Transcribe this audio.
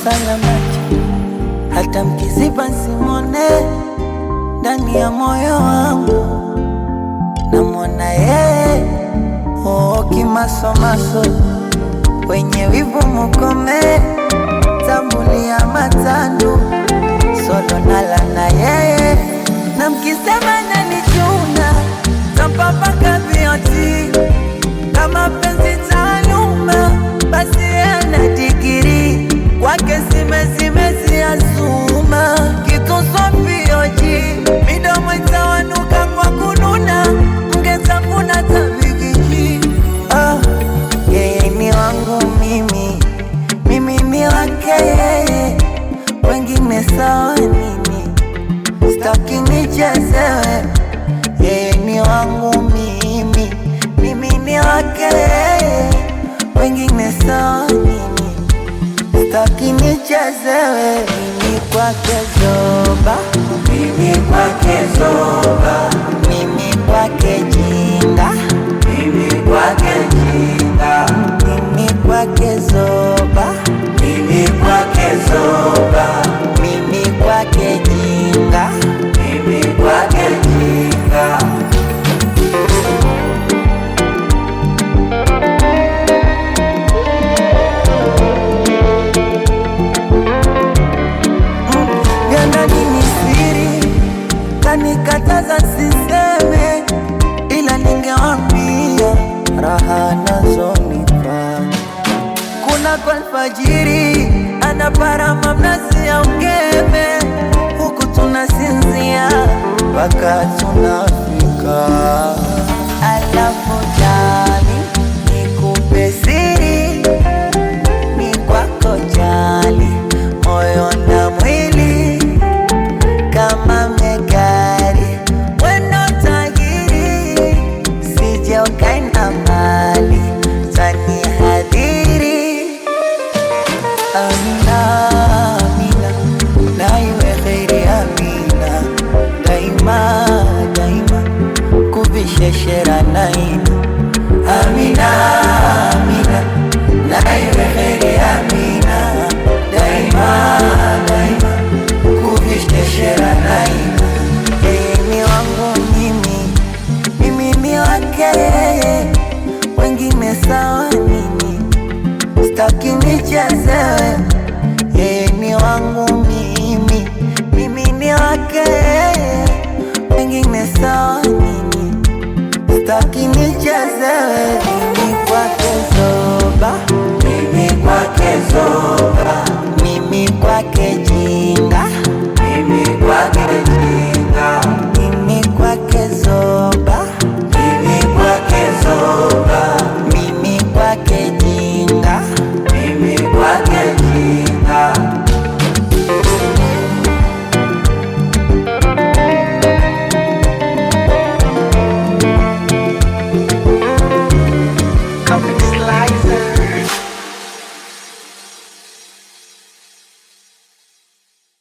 sana macho, hata mkiziba simone ndani ya moyo wangu namwona yeye oo, kimasomaso wenye wivu mukome, tambulia matandu solo nala na yeye, na mkisema nanichuna tampapaka vioti kama penzi taaluma, basi ana digiri kwake simezimeziyazuma kituswapioji midomo itawanuka kwa kununa mgetafuna tabigiji ah, yeye ni wangu mimi mimi ni wake yeye wengine sawa nini staki nichezewe yeye ni wangu mimi mimi ni wake yeye wengine sawa nini staki nichezewe mimi kwake zoba Mimi kwake zoba, mimi kwake jinga mimi kwake jinga, mimi kwake zoba mimi kwake zoba, mimi kwake jinga mimi kwake jinga. vyanda nini siri kanikataza siseme ila ningewambia raha nazonipa kuna kwa alfajiri anaparama mnazi ya ungeme huku tunasinzia mpaka tunafika alafu jani nikupe siri ni kwako jali moyo na mwili kama megari weno tajiri sije ukaenda mbali tani hadhiri amina amina na iwe kheri amina daima daima kuvisheshera naina amina amina na iwe kheri amina daima daima kuvisheshera naina yeye ni wangu mimi mimi ni wake yeye wengine sawa nini staki nichezewe yeye ni wangu mimi mimi ni wake yeye wengine sawa nini staki nichezewe mimi kwake zoba Mimi kwake zoba,